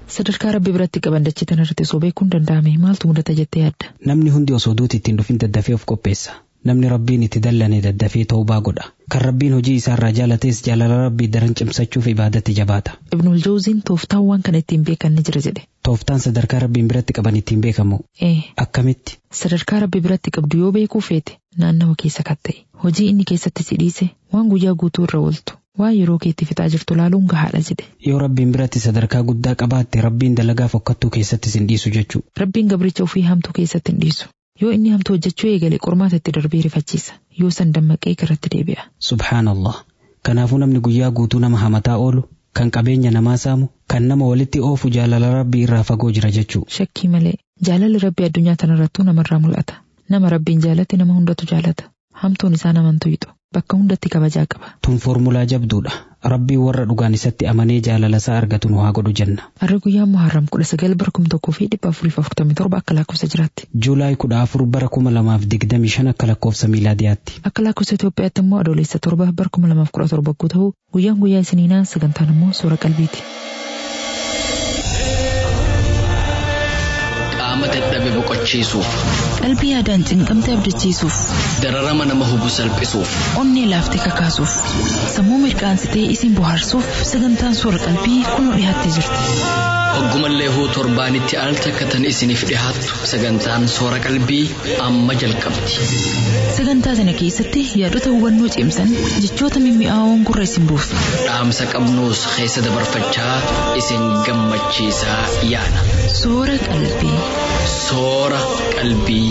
Sadarkaa rabbi biratti qaban dachee tanarratti osoo beekuun danda'ame maaltu mudata jettee yaadda? Namni hundi osoo duuti ittiin dhufin daddafee of qopheessa. Namni rabbiin itti dallane daddafee ta'uu godha. Kan rabbiin hojii isaarraa jaalates jaalala rabbii daran cimsachuuf ibaadatti jabaata. Ibnul Jawziin tooftaan waan kana ittiin beekan ni jira jedhe. Tooftaan sadarkaa rabbiin biratti qaban ittiin beekamu. Ee, Akkamitti? sadarkaa rabbi biratti qabdu yoo beekuu feete naannawa keessa katta'e. Hojii inni keessatti si dhiise waan guyyaa guutuu irra ooltu. Waan yeroo keetti fixaa jirtu laaluun gahaadha jedhe. Yoo rabbiin biratti sadarkaa guddaa qabaatte rabbiin dalagaa fokkattuu keessatti sin dhiisu jechuu. Rabbiin gabricha ofii hamtuu keessatti hin dhiisu. Yoo inni hamtuu hojjechuu eegale qormaata itti darbee rifachiisa. Yoo san dammaqee irratti deebi'a. Subhaanallah. Kanaafuu namni guyyaa guutuu nama hamataa oolu, kan qabeenya namaa saamu, kan nama walitti oofu jaalala rabbii irraa fagoo jira jechuu. Shakkii malee jaalalli rabbi addunyaa tanarrattuu namarraa mul'ata. Nama rabbiin jaalate nama hundatu jaalata. Hamtuun isaa naman tuyxu. Bakka hundatti kabajaa qaba. Tun foormulaa jabduudha. Rabbiin warra dhugaan isatti amanee jaalala isaa argatu nu haa godhu jenna. Har'a guyyaan Muharram kudha sagal bara kuma tokkoo fi dhibba afurii fi afurtamii torba akka lakkoofsa jiraatti. Juulaay kudha afur bara kuma lamaaf digdamii shan akka lakkoofsa miilaadiyaatti. Akka lakkoofsa Itoophiyaatti immoo adoolessa torba bara kuma lamaaf kudha torba yoo ta'u guyyaan guyyaa isiniinaa sagantaan immoo suura qalbiiti. qaama dadhabe boqochiisuuf Qalbii yaadaan cinqamte abdachiisuuf, dararama nama hubu salphisuuf onnee laaftee kakaasuuf, sammuu mirqaansitee isin bohaarsuuf sagantaan suura qalbii kunoo dhiyaattee jirti. hoggumallee huu torbaanitti al takkatan isiniif dhihaattu sagantaan soora qalbii amma jalqabdi Sagantaa sana keessatti yaadota hubannoo cimsan jechoota mimmi'aawoon gurra isin buusu. dhaamsa qabnuus keessa dabarfachaa isin gammachiisaa yaana Soora qalbii. soora qalbii.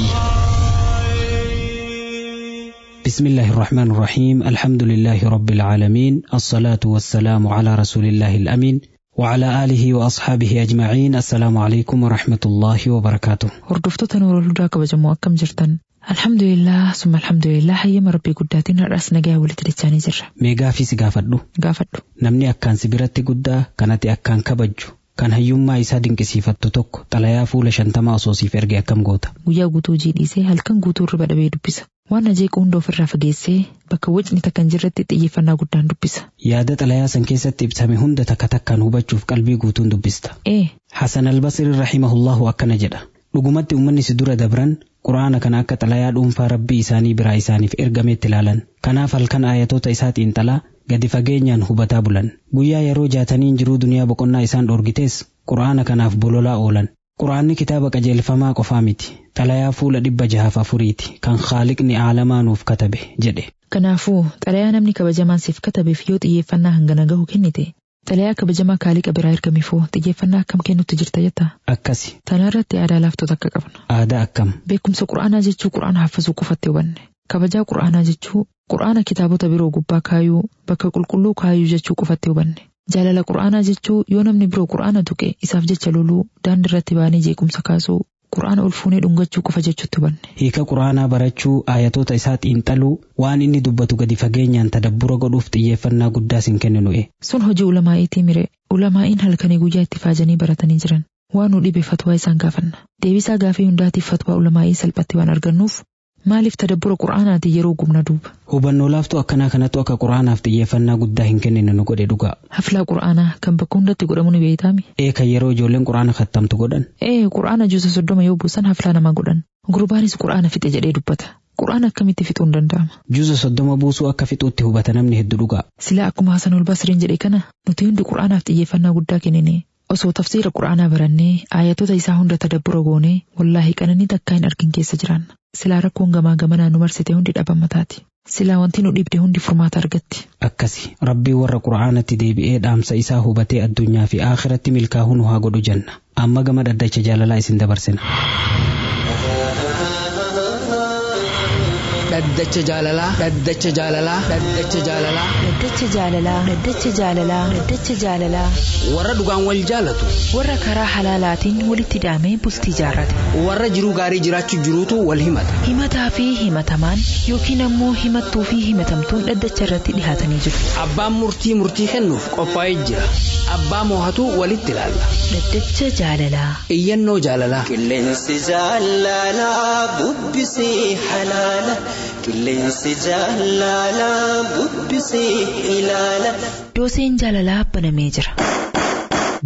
بسم الله الرحمن الرحيم الحمد لله رب العالمين الصلاة والسلام على رسول الله الأمين وعلى آله وأصحابه أجمعين السلام عليكم ورحمة الله وبركاته Hordoftoota Nuurul Hudaa kabajamoo akkam jirtan? Alhamdulillah, summa alhamdulillah hayyama rabbii guddaatiin har'as nagaa walitti dachaanii jirra. meegaa fi si gaafadhu Gaafadhu. namni akkaan si biratti guddaa kan ati akkaan kabajju kan hayyummaa isaa dinqisiifattu tokko xalayaa fuula shantamaa osoo siif erge akkam goota Guyyaa guutuu hojii dhiisee halkan guutuu irra badhabee dubbisa. Waan ajeequ hunda ofirraa fageessee bakka wacni takka hin jirretti xiyyeeffannaa guddaan dubbisa. yaada xalayaa san keessatti ibsame hunda takka takkaan hubachuuf qalbii guutuun dubbista Ee, Hasan al-Basri rahimahullahu akkana jedha dhugumatti ummanni si dura dabran quraana kana akka xalayaa dhuunfaa rabbii isaanii biraa isaaniif ergameetti ilaalan kanaaf halkan aayatoota isaa xiinxalaa gadi fageenyaan hubataa bulan guyyaa yeroo jaataniin jiruu duniyaa boqonnaa isaan dhorgitees quraana kanaaf bololaa oolan quraanni kitaaba qajeelfamaa qofaa miti xalayaa fuula dhibba jahaaf afuriiti kan khaaliqni aalamaa nuuf katabe jedhe kanaafuu xalayaa namni kabajamaan siif katabeef yoo xiyyeeffannaa hangana gahu kennite xalayaa kabajamaa kaaliqa biraa ergameefoo xiyyeeffannaa akkam kennutti jirta jetta. akkasi Tanaarratti aadaa laaftota akka qabna. aadaa akkam Beekumsa quraanaa jechuu quraana haffazuu qofatti hubanne. Kabajaa quraanaa jechuu quraana kitaabota biroo gubbaa kaayuu bakka qulqulluu kaayuu jechuu qofatti hubanne. Jaalala quraanaa jechuu yoo namni biroo quraana tuqe isaaf jecha loluu daandii irratti baanii jeequmsa kaasuu quraana ol fuunee dhungachuu qofa jechuutti hubanne. hiika quraanaa barachuu aayatoota isaa xiinxaluu waan inni dubbatu gadi fageenyaan tadabbura godhuuf xiyyeeffannaa guddaa sin kenninu'e Sun hojii ulamaa'iitii mire ulamaa'iin halkanii guyyaa itti faajanii baratanii jiran. Waan nu dhibe fatwaa isaan gaafanna. Deebisaa gaafii hundaatiif fatwaa ulamaa'ii salphatti waan argannuuf maaliif tadabbura quraanaatii yeroo gubna duuba. hubannoo laaftuu akkanaa kanattu akka quraanaaf xiyyeeffannaa guddaa hin kennine nu godhe dhugaa Haflaa quraanaa kan bakka hundatti godhamu ni beeytaami. ee kan yeroo ijoolleen quraana kattamtu godhan Ee quraana juusa soddoma yoo buusan haflaa namaa godhan. Gurbaanis quraana fixe jedhee dubbata. Quraana akkamitti fixuun danda'ama? juusa soddoma buusuu akka fixuutti hubata namni hedduu dhugaa Silaa akkuma Hasan ol Basriin jedhe kana nuti hundi quraanaaf xiyyeeffannaa guddaa kennine. Osoo tafsiira quraanaa barannee ayatoota isaa hunda tadabbura goonee wallaahi qananii takkaa hin argin keessa jiraanna. Silaa rakkoon gamaa gamanaa nu marsite hundi dhabamataati. Silaa wanti nu dhibde hundi furmaata argatti. akkasi rabbii warra quraanatti deebi'ee dhaamsa isaa hubatee addunyaa fi aakiratti milkaa'uu nu haa godhu jenna amma gama dhaddacha jaalalaa isin dabarsina dhaddacha jaalalaa dhaddacha jaalalaa dhaddacha jaalalaa Dhaddacha jaalalaa. Dhaddacha jaalalaa. Dhaddacha jaalalaa. warra dhugaan wal jaalatu Warra karaa halaalaatiin walitti hidhamee bultii jaarrate. warra jiruu gaarii jiraachuu jiruutu wal himata Himataa fi himatamaan yookiin ammoo himattuu fi himatamtuun dhaddacha irratti dhihaatanii jiru. abbaan murtii murtii kennuuf qophaa'ee jira abbaa moohatu walitti ilaalla Dhaddacha jaalalaa. iyyannoo jaalalaa Qilleensi jaalalaa bubbisee halaala. Qilleensi jaalalaa bubbisee ilaala. Dooseen jaalalaa banamee jira.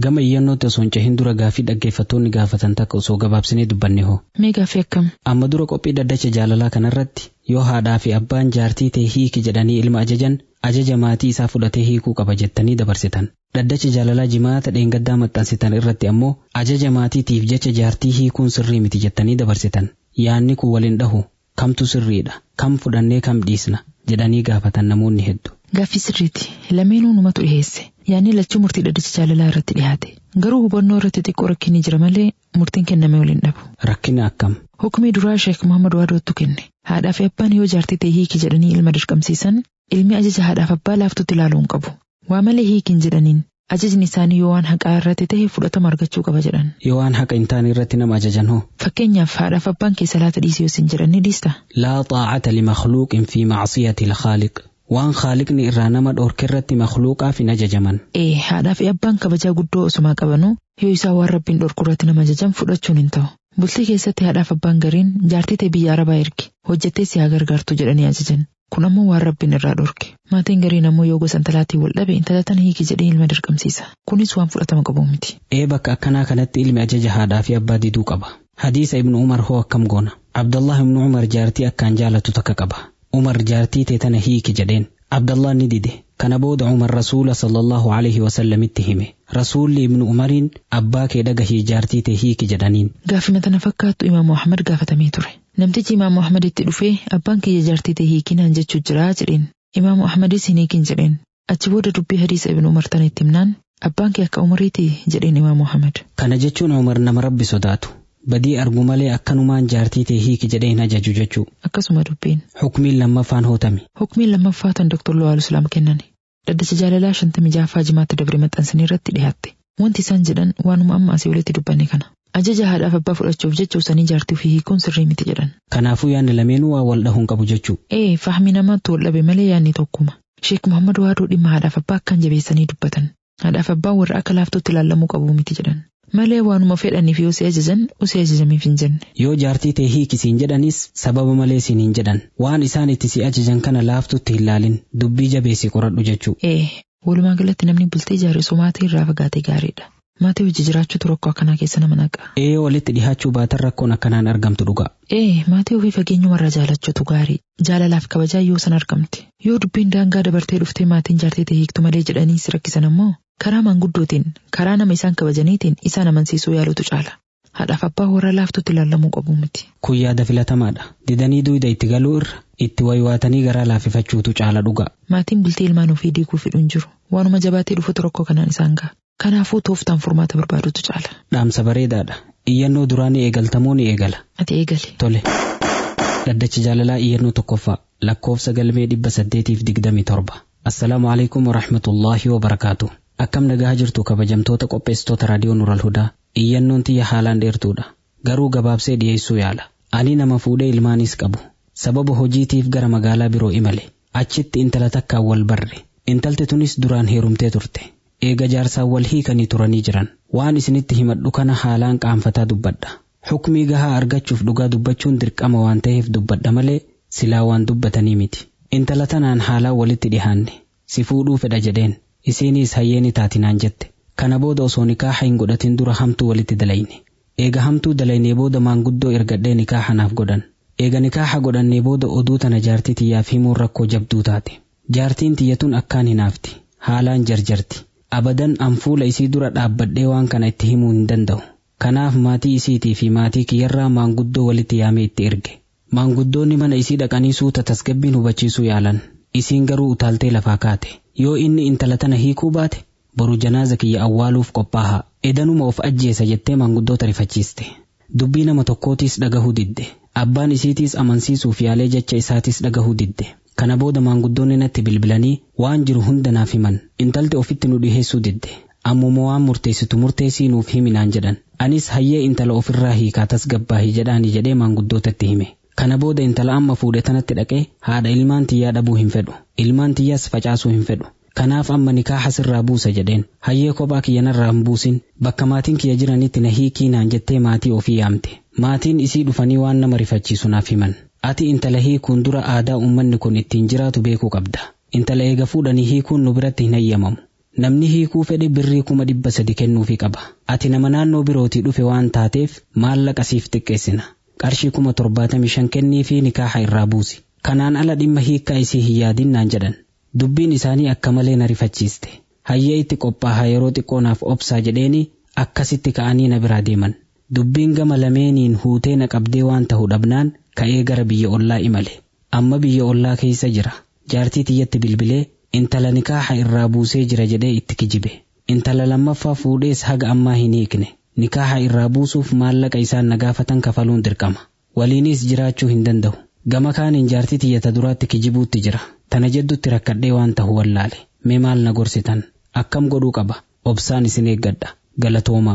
Gama iyyannootti osoo hin cehin dura gaaffii dhaggeeffattoonni gaafatan takka osoo gabaabsinee dubbanne hoo. Mee gaaffii akkam? Amma dura qophii dhaddacha jaalalaa kanarratti yoo haadhaa fi abbaan jaartii ta'e hiiki jedhanii ilma ajajan ajaja maatii isaa fudhatee hiikuu qaba jettanii dabarsitan. Dhaddacha jaalalaa jimaata dheengaddaa maxxansitan irratti ammoo ajaja maatiitiif jecha jaartii hiikuun sirrii miti jettanii dabarsitan. Yaanni kun waliin dhahu kamtu sirriidha kam fudhannee kam dhiisna jedhanii gaafatan namoonni hedduu. Gaaffii sirriiti. Lameenuu numatu dhiheesse. Yaanni lachuu murtii dhaddacha jaalalaa irratti dhiyaate. Garuu hubannoo irratti xiqqoo rakkinni jira malee murtiin kenname waliin dhabu. Rakkina akkam? Hukumii duraa Sheek Muhammad Waadootu kenne. Haadhaa fi abbaan yoo jaartii ta'e hiiki jedhanii ilma dirqamsiisan ilmi ajaja haadhaaf abbaa laaftutti ilaaluu hin qabu. Waa malee hiikin jedhaniin ajajni isaanii yoo waan haqaa irratti ta'e fudhatama argachuu qaba jedhan. Yoo waan haqa hin taane irratti nama ajajan hoo? Fakkeenyaaf haadhaaf abbaan keessa laata dhiisii yoo isin jedhan ni dhiista. Laa xaacata limakhluuqin fi macsiyati lkhaaliq. Waan khaaliqni irraa nama dhoorke irratti makhluuqaaf hin ajajaman. Ee haadhaa fi abbaan kabajaa guddoo osumaa qabanuu yoo isaan waan rabbiin dhorku irratti nama ajajan fudhachuun hin ta'u. Bultii keessatti haadhaaf abbaan gariin jaartii ta'e biyya arabaa ergi hojjettee si haa gargaartu jedhanii ajajan. Kun ammoo waan rabbiin irraa dhorke. Maatiin gariin ammoo yoo gosa intalaatiin wal dhabe intala tana hiiki jedhee ilma dirqamsiisa. Kunis waan fudhatama qabu miti. Ee bakka akkanaa kanatti ilmi ajaja haadhaa fi abbaa diduu qaba. Hadiisa Ibnu Umar hoo akkam goona. Abdallah Ibnu Umar jaartii akkaan jaalatu takka qaba. Umar jaartii ta'e tana hiiki jedheen. Abdallah ni dide. Kana booda Umar Rasuula sallallahu alaihi wasallamitti hime. Rasuulli Ibnu Umariin abbaa kee dhagahii jaartii ta'e hiiki jedhaniin. Gaafima tana fakkaattu Imaam Muhammad gaafatamee ture. Namtichi Imaam Muhammad itti dhufee abbaan kiyya jaartii ta'e hiikinaan jechuu jiraa jedheen. Imaam Muhammadis hin hiikin jedheen. Achi booda dubbii hadiisa Ibnu Umar tana itti himnaan abbaan kee akka Umariiti jedheen Imaam Muhammad. Kana jechuun Umar nama rabbi sodaatu. Badii argu malee akkanumaan jaartii ta'e hiiki jedhee hin ajaju jechuu. Akkasuma dubbiin. Hukmiin lammaffaan hootami. Hukmiin lammaffaa tan Dr. Lawal Islaam kennan. Dhaddacha jaalalaa shantamii jaaffaa jimaatti dabre maxxansanii irratti dhiyaatte. Wanti isaan jedhan waanuma amma asii walitti dubbanne kana. Ajaja haadhaaf abbaa fudhachuuf jecha usanii jaartii fi hiikuun sirrii miti jedhan. Kanaafuu yaadni lameenuu waa wal dhahuun qabu jechuu. Ee fahmi namaatti wal dhabe malee yaadni tokkuma. Sheek Muhammad Waaduu dhimma haadhaaf abbaa akkaan jabeessanii dubbatan. Haadhaaf abbaan warra akka laaftutti ilaallamuu qabu miti jedhan. Malee waanuma fedhaniif yoo si ajajan usii ajajamiif hin jenne. Yoo jaartii ta'e hiiki siin jedhanis sababa malee siin hin jedhan. Waan isaan itti si ajajan kana laaftutti hin laalin dubbii jabeessi qoradhu jechuu. Ee walumaa galatti namni bultee ijaarsu maatii irraa fagaatee gaariidha. Maatii hojii jiraachuutu rakkoo akkanaa keessa nama naqa. Ee walitti dhihaachuu baatan rakkoon akkanaan argamtu dhuga. Ee maatii ofii fageenyumarraa jaalachuutu gaarii. Jaalalaaf kabajaa yoo san argamte. Yoo dubbiin daangaa dabartee dhuftee maatiin jaartii ta'e hiiktu malee jedhanii si rakkisan ammoo karaa manguddootiin karaa nama isaan kabajaniitiin isaan amansiisuu yaalutu caala. Haadhaaf abbaa warra laaftutti ilaallamuu qabu miti. Kun yaada filatamaadha. Didanii duwida itti galuu irra itti waywaatanii garaa laaffifachuutu caala dhuga. Maatiin bultii ilmaan ofii diiguu fedhuun jiru. Waanuma jabaatee dhufutu rakkoo kanaan isaan ga'a. Kanaafuu tooftaan furmaata barbaadutu caala. Dhaamsa bareedaadha. Iyyannoo duraa ni eegaltamoo ni eegala. Ati eegali. Tole. Dhaddacha jaalalaa iyyannoo tokkoffaa lakkoofsa galmee dhibba saddeetiif digdamii torba. Assalaamu alaikum wa rahmatullaahi wa barakaatu. Akkam nagaa jirtu kabajamtoota qopheessitoota raadiyoo Nural Hudaa. Iyyannoon tiyya haalaan dheertuudha. Garuu gabaabsee dhiyeessuu yaala. Ani nama fuudhee ilmaanis qabu. Sababa hojiitiif gara magaalaa biroo imale. Achitti intala takkaan wal barre. Intalti tunis duraan heerumtee turte. Eega jaarsaan wal hiikanii turanii jiran. Waan isinitti himadhu kana haalaan qaanfataa dubbadha. Hukmii gahaa argachuuf dhugaa dubbachuun dirqama waan ta'eef dubbadha malee silaa waan dubbatanii miti. Intala tanaan haalaan walitti dhihaanne. Si fuudhuu fedha jedheen. Isiinis hayyeeni taatinaan jette. Kana booda osoo nikaaha hin godhatin dura hamtuu walitti dalayne. Eega hamtuu dalaynee booda maanguddoo ergadhee nikaaha naaf godhan. Eega nikaaha godhannee booda oduu tana jaartii tiyyaaf himuun rakkoo jabduu taate. Jaartiin tiyyatun akkaan hinaafti. Haalaan jarjarti. Abadan an fuula isii dura dhaabbadhee waan kana itti himuu hin danda'u. Kanaaf maatii isiitii fi maatii kiyyarraa maanguddoo walitti yaamee itti erge. Maanguddoonni mana isii dhaqanii suuta tasgabbiin hubachiisuu yaalan. Isiin garuu utaaltee lafaa kaate. Yoo inni intala tana hiikuu baate boru janaaza kiyya awwaaluuf qophaa'a. Edanuma of ajjeesa jettee maanguddoota rifachiiste. Dubbii nama tokkootiis dhagahuu didde. Abbaan isiitiis amansiisuuf yaalee jecha isaatis dhagahuu didde. Kana booda maanguddoonni natti bilbilanii waan jiru hunda naaf himan. Intalti ofitti nu dhiheessuu didde. Ammuma waan murteessitu murteessii nuuf himinaan jedhan. Anis hayyee intala ofirraa hiikaa tasgabbaahi jedhaani jedhee maanguddootatti hime. Kana booda intala amma fuudhe tanatti dhaqee haadha ilmaan tiyyaa dhabuu hin fedhu. Ilmaan tiyyaas facaasuu hin fedhu. Kanaaf amma nikaaha sirraa buusa jedheen. Hayyee kophaa kiyyanarraa hin buusin. Bakka maatiin kiyya jiranitti na hiikii naan jettee maatii ofii yaamte. Maatiin isii dhufanii waan nama rifachiisu naaf himan. Ati intala hiikuun dura aadaa uummanni kun ittiin jiraatu beekuu qabda. Intala eega fuudhanii hiikuun nu biratti hin hayyamamu. Namni hiikuu fedhe birrii kuma dhibba sadi kennuufii qaba. Ati nama naannoo birootii dhufe waan taateef maallaqa siif xiqqeessina. Qarshii kuma torbaatamii shan kennii fi nikaaha irraa buusi. Kanaan ala dhimma hiikkaa isii hin yaadin naan jedhan. Dubbiin isaanii akka malee na rifachiiste. Hayyee itti qophaa'a yeroo xiqqoonaaf obsaa jedheeni akkasitti ka'anii na biraa deeman. Dubbiin gama lameeniin huutee na qabdee waan ta'u dhabnaan ka'ee gara biyya ollaa imale. Amma biyya ollaa keessa jira. Jaartii tiyyatti bilbilee intala nikaaha irraa buusee jira jedhee itti kijibe. Intala lammaffaa fuudhees haga ammaa hin hiikne. Nikaaha irraa buusuuf maallaqa isaan na gaafatan kafaluun dirqama. Waliinis jiraachuu hin danda'u. Gama kaaniin jaartii tiyyata duraatti kijibuutti jira. Tana jeddutti rakkadhee waan ta'u wallaale. Mee maal na gorsitan? Akkam godhuu qaba? Obsaan isin eeggadha. Galatoomaa.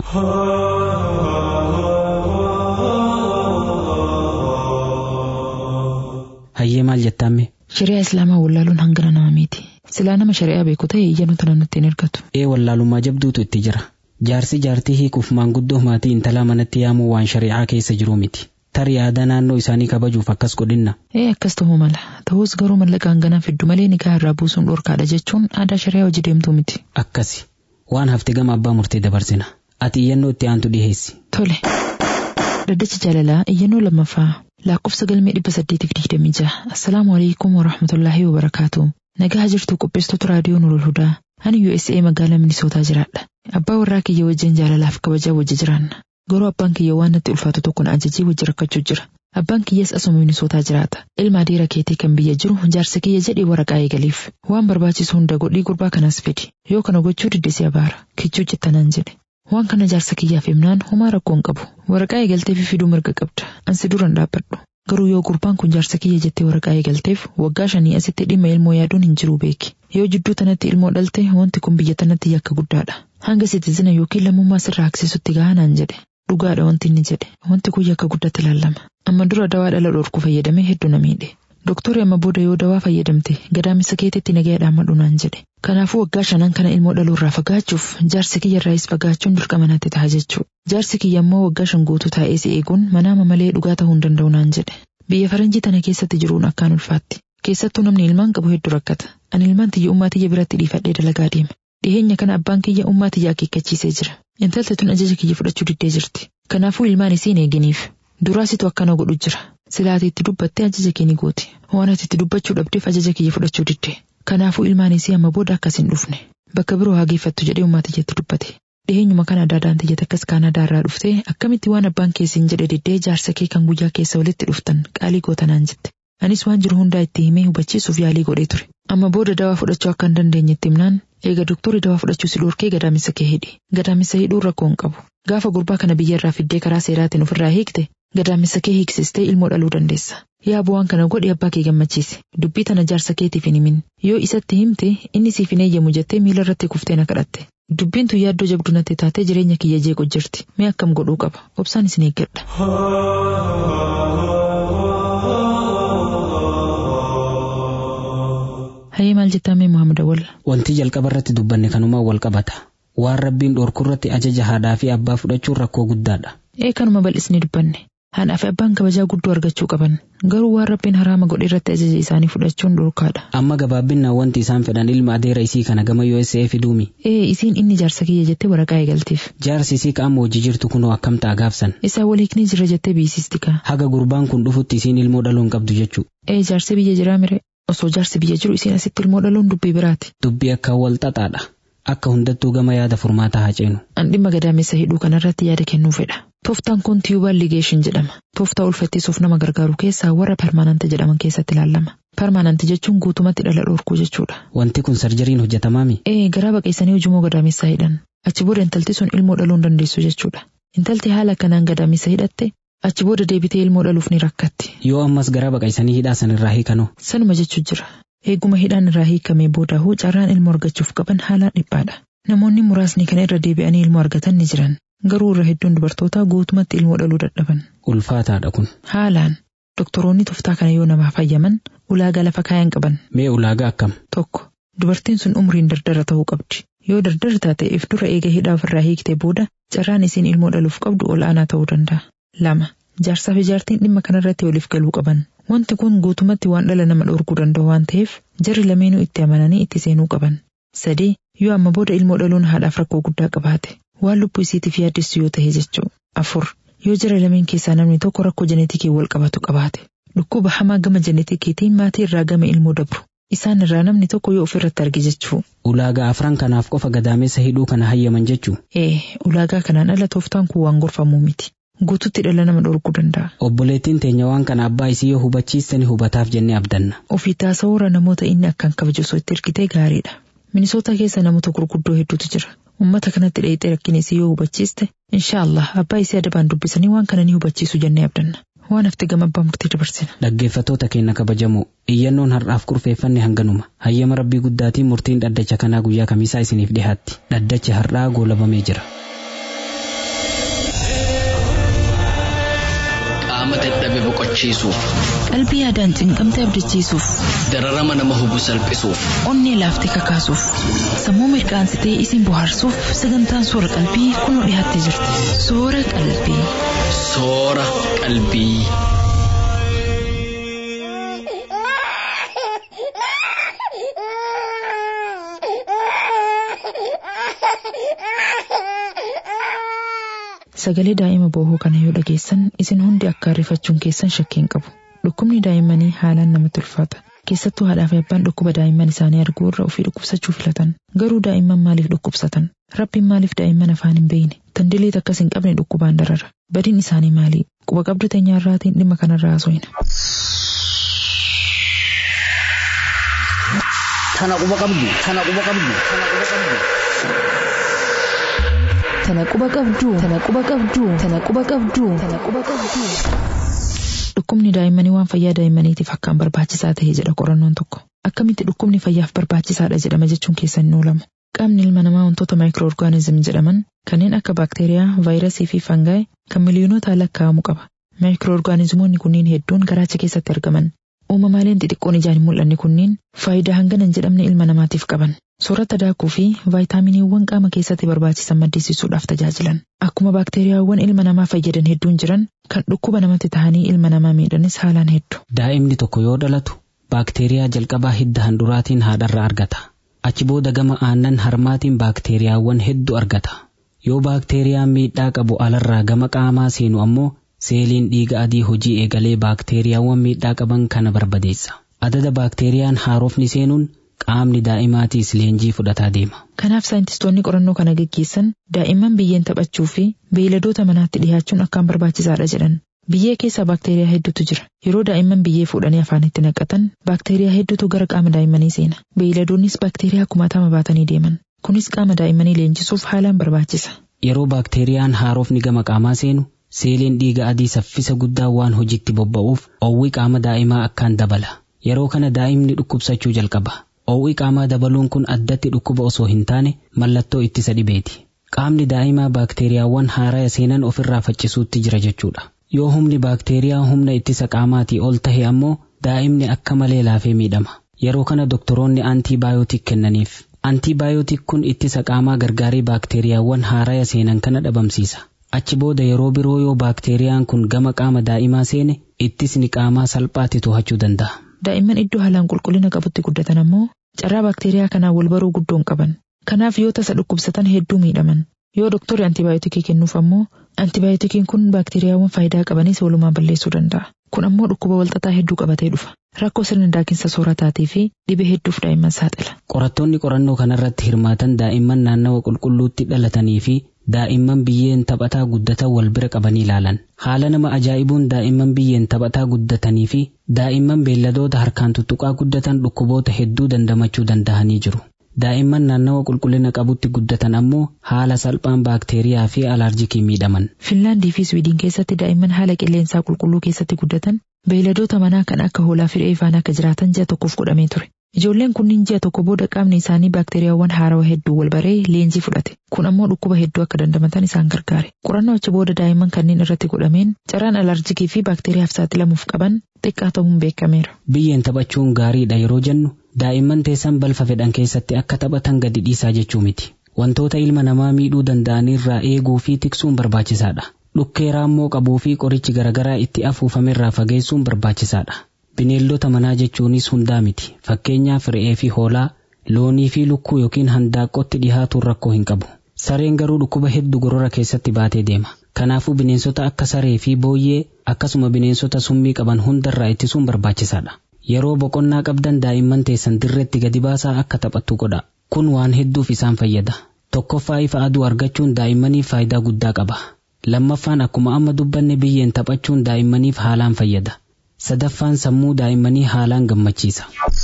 Hayyee maal jettamme? Shari'aa Islaamaa wallaaluun hangana nama miti. Silaa nama shari'aa beeku ta'e iyyannoo tana nutti hin ergatu. Ee wallaalummaa jabduutu itti jira. Jaarsi jaartii hiikuuf maanguddoo maatii intalaa manatti yaamuu waan shari'aa keessa jiru miti. Tarii aadaa naannoo isaanii kabajuuf akkas godhinna. Ee akkas ta'uu mala. Ta'us garuu mallaqa hanganaa fiddu malee nikaa irraa buusuun dhorkaadha jechuun aadaa shari'aa hojii deemtuu miti. Akkasi. Waan hafte gama abbaa murtee dabarsina. Ati iyyannoo itti aantu dhiheessi. Tole. Daddacha jaalalaa iyyannoo lammaffaa lakkoofsa galmee dhibba saddeetiif digdamii jaha. Assalaamu alaikum wa rahmatullaahi wa barakaatu. Nagaa jirtu qopheessitoota raadiyoo Nurul Hudaa. Ani USA magaalaa Minisootaa jiraadha. Abbaa warraa kiyya wajjin jaalalaaf kabajaa wajji jiraanna. Garuu abbaan kiyya waan natti ulfaatu tokko na ajajee wajji rakkachuu jira. Abbaan kiyyas asuma Minisootaa jiraata. Ilma adeera keetii kan biyya jiru jaarsa kiyya jedhee waraqaa eegaliif. Waan barbaachisu hunda godhii gurbaa kanaas fedi. Yoo kana gochuu diddesi abaara. Kichuu jettanaan jedhe. Waan kana jaarsa kiyyaaf himnaan homaa rakkoon qabu. Waraqaa eegalteef fiduu mirga qabda. Ansi duran dhaabbadhu. Garuu yoo gurbaan kun jaarsa kiyya jettee waraqaa eegalteef waggaa shanii asitti dhimma ilmoo yaaduun hin jiru beeki. Yoo jidduu tanatti ilmoo dhalte wanti kun biyya tanatti yakka guddaadha. Hanga siitizina yookiin lammummaa sirraa aksisutti gahanaan jedhe. Dhugaadha wanti inni jedhe. Wanti kun yakka guddatti ilaalama. Amma dura dawaa dhala dhorku fayyadamee hedduu na miidhe. Doktorri amma booda yoo dawaa fayyadamte gadaamisa keetitti nagaya dhaammadhu naan jedhe. Kanaafuu waggaa shanan kana ilmoo dhaluurraa fagaachuuf jaarsi kiyya irraayis fagaachuun dirqama natti ta'a jechuudha. Jaarsi kiyya immoo waggaa shan guutuu taa'ee si eeguun manaama malee dhugaa ta'uu hin danda'u naan jedhe. Biyya faranjii tana keessatti jiruun akkaan ulfaatti. Keessattuu namni ilmaan qabu hedduu rakkata. Ani ilmaan tiyya ummaa tiyya biratti dhiifadhee dalagaa deema. Dhiheenya kana abbaan kiyya ummaa tiyya akeekkachiisee jira. Intalti tun ajaja kiyya fudhachuu diddee jirti. Kanaafuu ilmaan isiin eeginiif. Duraasitu akkana godhu jira. Silaati itti dubbattee ajaja kee ni gooti. Waan ati itti dubbachuu dhabdeef ajaja kiyya fudhachuu didde. Kanaafuu ilmaan isii amma booda akkas hin dhufne. Bakka biroo haa geeffattu jedhee ummaa tiyyatti dubbate. Dhiheenyuma kana adaadaan tiyyata akkas kaanadaa irraa dhuftee akkamitti waan abbaan keessiin jedhe diddee jaarsa kee kan guyyaa keessa walitti dhuftan qaalii gootanaan jette. Anis waan jiru hundaa itti himee hubachiisuuf yaalii godhee ture. Amma booda dawaa fudhachuu akka hin dandeenyetti himnaan eega doktorri dawaa fudhachuu si dhorkee gadaamisa kee hidhi. Gadaamisa hidhuun rakkoo hin qabu. Gaafa gurbaa kana biyya irraa fiddee karaa seeraatiin ofirraa hiikte gadaamisa kee hiiksistee ilmoo dhaluu dandeessa. Yaa bu'aan kana godhi abbaa kee gammachiise. Dubbii tana jaarsa keetiif hin himin. Yoo isatti himte inni siif hin eeyyamu jettee miila irratti kuftee na kadhatte. Dubbiin tun yaaddoo jabduu natti taatee jireenya kiyya jeequ jirti. Mee akkam godhuu qaba? Obsaan isin eeggadha. Hayyee maal jettamee Muhammad Awwal? Wanti jalqaba irratti dubbanne kanumaan wal qabata. Waan rabbiin dhorku irratti ajaja haadhaa fi abbaa fudhachuun rakkoo guddaadha. Ee kanuma bal'isnee dubbanne. Haadhaa fi abbaan kabajaa guddoo argachuu qaban. Garuu waan rabbiin haraama godhe irratti ajaja isaanii fudhachuun dhorkaadha. Amma gabaabbinaan wanti isaan fedhan ilma adeera isii kana gama USA fiduumi. Ee isiin inni jaarsa kiyya jettee waraqaa eegalteef. Jaarsi isii qaama hojii jirtu kunoo akkam ta'a gaafsan. Isaa wal hiiknee jira jettee biisisti kaa. Haga gurbaan kun dhufutti isiin ilmoo dhaluu hin qabdu jechuu. Ee jaarsi biyya jiraa mire. Osoo jaarsi biyya jiru isiin asitti ilmoo dhaluun dubbii biraati. Dubbii akka wal xaxaadha. Akka hundattuu gama yaada furmaataa haa ceenu. An dhimma gadaamessa hidhuu kanarratti yaada kennuu fedha. Tooftaan kun tiyuubaan ligeeshin jedhama. Tooftaa ulfattisuuf nama gargaaru keessaa warra permaananti jedhaman keessatti ilaalama. Permaananti jechuun guutumatti dhala dhorkuu jechuudha. Wanti kun sarjariin hojjetamaami. Ee garaa baqeessanii hujumoo gadaamessaa hidhan. Achi booda intalti sun ilmoo dhaluu hin dandeessu jechuudha. Intalti haala kanaan gadaamessa hidhatte achi booda deebitee ilmoo dhaluuf ni rakkatti. Yoo ammas garaa baqaysanii hidhaa sanirraa hiikanoo. Sanuma jechuu jira. Eeguma hidhaan irraa hiikamee booda hoo carraan ilmoo argachuuf qaban haalaan dhiphaadha. Namoonni muraasni kana irra deebi'anii ilmoo argatan ni jiran. Garuu irra hedduun dubartootaa guutumatti ilmoo dhaluu dadhaban. Ulfaataadha kun. Haalaan doktoroonni tooftaa kana yoo namaaf fayyaman ulaagaa lafa kaayan qaban. Mee ulaagaa akkam? Tokko dubartiin sun umriin dardara ta'uu qabdi. Yoo dardara taateef dura eega hidhaa ofirraa hiiktee booda carraan isiin ilmoo dhaluuf qabdu ol aanaa ta'uu danda'a. Lama jaarsaa fi jaartiin dhimma kanarratti waliif galuu qaban. Wanti kun guutumatti waan dhala nama dhorkuu danda'u waan ta'eef jarri lameenuu itti amananii itti seenuu qaban. sadii yoo amma booda ilmoo dhaluun haadhaaf rakkoo guddaa qabaate waan lubbuu isiitiif yaaddessu yoo ta'e jechuu afur yoo jira lameen keessaa namni tokko rakkoo jeneetikii wal qabatu qabaate dhukkuba hamaa gama jeneetikiitiin maatii irraa gama ilmoo dabru isaan irraa namni tokko yoo ofirratti arge jechuu ulaagaa afran kanaaf qofa gadaamessa hidhuu kana hayyaman jechuu ee ulaagaa kanaan ala tooftaan kun waan gorfamuu miti guututti dhala nama dhorkuu danda'a obboleettiin teenya waan kana abbaa isii yoo hubachiiste ni hubataaf jennee abdanna ofii taasawuura namoota inni akkaan kabaju osoo itti ergitee gaariidha minisoota keessa namoota gurguddoo hedduutu jira ummata kanatti dheeyxee rakkina isii yoo hubachiiste inshaallah abbaa isii adabaan dubbisanii waan kana ni hubachiisu jennee abdanna waan hafte gama abbaa murtii dabarsina dhaggeeffatoota keenya kabajamoo iyyannoon har'aaf kurfeeffanne hanganuma hayyama rabbii guddaatiin murtiin dhaddacha kanaa guyyaa kamiisaa isiniif dhihaatti dhaddachi har'aa goolabamee jira qaama dadhabe boqochiisuuf qalbii yaadaan cinqamte abdachiisuuf dararama nama hubu salphisuuf onnee laaftee kakaasuuf sammuu mirqaansitee isin bohaarsuuf sagantaan soora qalbii kunoo dhiyaattee jirti soora qalbii soora qalbii. sagalee daa'ima boohoo kana yoo dhageessan isin hundi akka rifachuun keessan shakkii hin qabu dhukkubni daa'immanii haalaan namatti ulfaata keessattuu haadhaa fi abbaan dhukkuba daa'imman isaanii arguu irra ofii dhukkubsachuu filatan garuu daa'imman maaliif dhukkubsatan rabbiin maaliif daa'imman afaan hin beeyne tandileet akkas hin qabne dhukkubaan darara badiin isaanii maalii quba qabdu teenyaarraatiin dhimma kanarraa haasofna. Tana quba qabdu, tana quba qabdu, tana quba qabdu. tana quba qabduu tana quba qabduu tana quba qabduu tana quba qabduu. Dhukkubni daa'immanii waan fayyaa daa'immaniitiif akkaan barbaachisaa ta'e jedha qorannoon tokko. Akkamitti dhukkubni fayyaaf barbaachisaadha jedhama jechuun keessan hin oolamu. Qaamni ilma namaa wantoota maayikirooorgaanizim jedhaman kanneen akka baakteeriyaa, vaayirasii fi fangaay kan miliyoonota lakkaa'amu qaba. Maayikirooorgaanizimoonni kunniin hedduun garaacha keessatti argaman. Uumamaaleen xixiqqoon ijaan hin mul'anne kunniin faayidaa hangana hin jedhamne ilma namaatiif qaban. Soorata daakuu fi vaayitaaminiiwwan qaama keessatti barbaachisan maddisiisuudhaaf tajaajilan. Akkuma baakteeriyaawwan ilma namaa fayyadan hedduun jiran kan dhukkuba namatti tahanii ilma namaa miidhanis haalaan heddu. daa'imni tokko yoo dhalatu baakteeriyaa jalqabaa hidda handuraatiin haadharraa argata achi booda gama aannan harmaatiin baakteeriyaawwan hedduu argata yoo baakteeriyaan miidhaa qabu alarraa gama qaamaa seenu ammoo seeliin dhiiga adii hojii eegalee baakteeriyaawwan miidhaa qaban kana barbadeessa adada baakteeriyaan haarofni seenuun qaamni daa'imaatiis leenjii fudhataa deema Kanaaf saayintistoonni qorannoo kana geggeessan daa'imman biyyeen taphachuu fi beeyladoota manaatti dhiyaachuun akkaan barbaachisaadha jedhan. Biyyee keessa baakteeriyaa hedduutu jira. Yeroo daa'imman biyyee fuudhanii afaanitti naqatan baakteeriyaa hedduutu gara qaama daa'immanii seena. Beeyladoonnis baakteeriyaa kumaatama baatanii deeman. Kunis qaama daa'immanii leenjisuuf haalaan barbaachisa. yeroo baakteeriyaan haarofni gama qaamaa seenu seeliin dhiiga adii saffisa guddaa waan hojiitti bobba'uuf oowwi qaama daa'imaa akkaan dabala yeroo kana daa'imni dhukkubsachuu jalqaba oowwi qaamaa dabaluun kun addatti dhukkuba osoo hin taane mallattoo ittisa dhibeeti qaamni daa'imaa baakteeriyaawwan haaraya seenan ofirraa faccisuutti jira jechuudha yoo humni baakteeriyaa humna ittisa qaamaatii ol tahe ammoo daa'imni akka malee laafee miidhama yeroo kana doktoroonni antiibaayotik kennaniif antiibaayotik kun ittisa qaamaa gargaarii baakteeriyaawwan haaraya seenan kana dhabamsiisa achi booda yeroo biroo yoo baakteeriyaan kun gama qaama daa'imaa seene ittisni qaamaa salphaatti to'achuu danda'a Daa'imman iddoo haalaan qulqullina qabutti guddatan ammoo carraa baakteeriyaa kanaan wal baruu guddoon qaban. Kanaaf yoo tasa dhukkubsatan hedduu miidhaman. Yoo doktorri antibaayotikii kennuuf ammoo antibaayotikiin kun baakteeriyaawwan faayidaa qabanis walumaa balleessuu danda'a. Kun ammoo dhukkuba walxaxaa hedduu qabatee dhufa. Rakkoo sirna daakinsa soorataatii fi dhibee hedduuf daa'imman saaxila. qorattoonni qorannoo kanarratti hirmaatan daa'imman naannawa qulqulluutti dhalatanii fi daa'imman biyyeen taphataa guddatan wal bira qabanii ilaalan haala nama ajaa'ibuun daa'imman biyyeen taphataa guddatanii fi daa'imman beelladoota harkaan tuttuqaa guddatan dhukkuboota hedduu dandamachuu danda'anii jiru daa'imman naannawa qulqullina qabutti guddatan ammoo haala salphaan baakteeriyaa fi alaarjikii miidhaman Finlaandii fi Swiidin keessatti daa'imman haala qilleensaa qulqulluu keessatti guddatan beeyladoota manaa kan akka hoolaa fi re'ee faana akka jiraatan ji'a tokkoof godhamee ture. Ijoolleen kunniin ji'a tokko booda qaamni isaanii baakteeriyaawwan haarawaa hedduu wal baree leenjii fudhate. Kun ammoo dhukkuba hedduu akka dandamatan isaan gargaare. Qorannoo achi booda daa'imman kanneen irratti godhameen carraan alarjikii fi baakteeriyaaf saaxilamuuf qaban xiqqaa ta'uun beekameera. biyyeen taphachuun gaariidha yeroo jennu daa'imman teessan balfa fedhan keessatti akka taphatan gadi dhiisaa jechuu miti wantoota ilma namaa miidhuu danda'anirraa eeguu fi tiksuun barbaachisaadha dhukkee raammoo qabuu fi qorichi garagaraa itti afuufamerraa fageessuun barbaachisaadha bineeldota manaa jechuunis hundaa miti fakkeenyaaf re'ee fi hoolaa loonii fi lukkuu yookiin handaaqqootti dhihaatuun rakkoo hin qabu. Sareen garuu dhukkuba hedduu gorora keessatti baatee deema. Kanaafuu bineensota akka saree fi booyyee akkasuma bineensota summii qaban hundarraa ittisuun barbaachisaadha. Yeroo boqonnaa qabdan daa'imman teessan dirreetti gadi baasaa akka taphattu godha. Kun waan hedduuf isaan fayyada. Tokkoffaa ifa aduu argachuun daa'immaniif faayidaa guddaa qaba. Lammaffaan akkuma amma dubbanne biyyeen taphachuun daa'immaniif haalaan fayyada. Sadaffaan sammuu daa'immanii haalaan gammachiisa.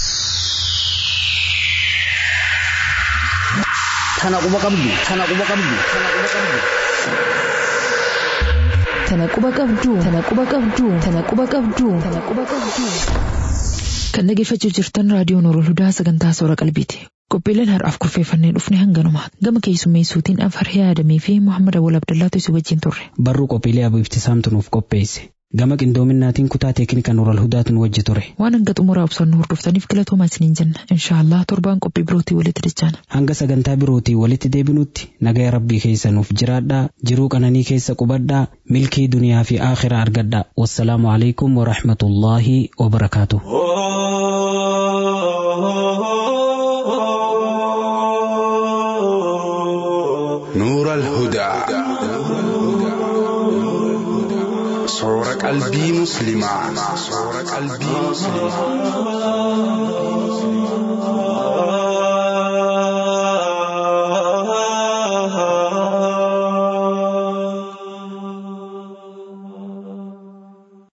Tana quba qabdu. Tana quba qabdu. Tana quba qabdu. Tana quba qabduu. Tana quba qabduu. Tana quba qabduu. Tana quba qabduu. Kan dhaggeeffachuu jirtan raadiyoon Orool Hudaa sagantaa soora qalbiiti. Qophiileen har'aaf kurfeeffannee dhufne hanganuma. Gama keessummeessuutiin Anfarhee Adamii fi Muhammad Awwal Abdallaatu si wajjin turre. Barruu qophiilee abibtisaamtu nuuf qopheesse. Gama qindoominaatiin kutaa teeknikaa Orool Hudaatu nu wajji ture. Waan hanga xumuraa obsaan hordoftaniif galatoomaa isiniin jenna. Inshaallah torbaan qophii birootii walitti dachaana. Hanga sagantaa birootii walitti deebinutti nagaya rabbii keessa nuuf jiraadhaa jiruu qananii keessa qubadhaa milkii duniyaa fi aakhira argadhaa. Wassalaamu alaikum wa rahmatullaahi wa barakaatuh. نور الهدى صور قلبي مسلما صور قلبي مسلما